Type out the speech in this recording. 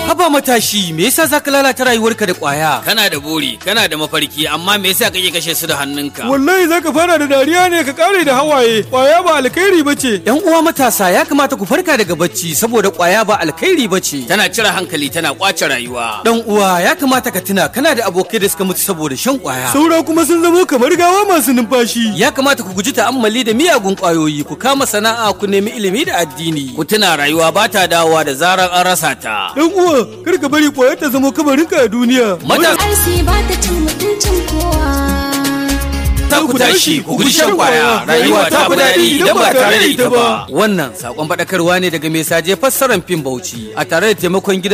Haba matashi, me yasa zaka lalata rayuwarka da kwaya? Kana da buri, kana da mafarki, amma me yasa kake kashe su da hannunka? Wallahi zaka fara da dariya ne ka kare da hawaye. Kwaya ba alkhairi bace. Yan uwa matasa ya kamata ku farka daga bacci saboda kwaya ba alkhairi bace. Tana cire hankali, tana kwace rayuwa. Dan uwa ya kamata ka tuna kana da abokai da suka mutu saboda shan kwaya. Saura kuma sun zamo kamar gawa masu numfashi. Ya kamata ku guji ta'ammali da miyagun kwayoyi, ku kama sana'a, ku nemi ilimi da addini. Ku tuna rayuwa ba ta dawowa da zarar an rasa ta. Dan uwa, kar ka bari kwaya ta zama kabarinka a duniya. Matasa Arsi ba ta cin mutuncin kowa. ta ku tashi, ku guji shan kwaya. Rayuwa ta fi daɗi idan ba tare da ita ba. Wannan sakon faɗakarwa ne daga mai saje fassarar fim Bauchi a tare da taimakon gidan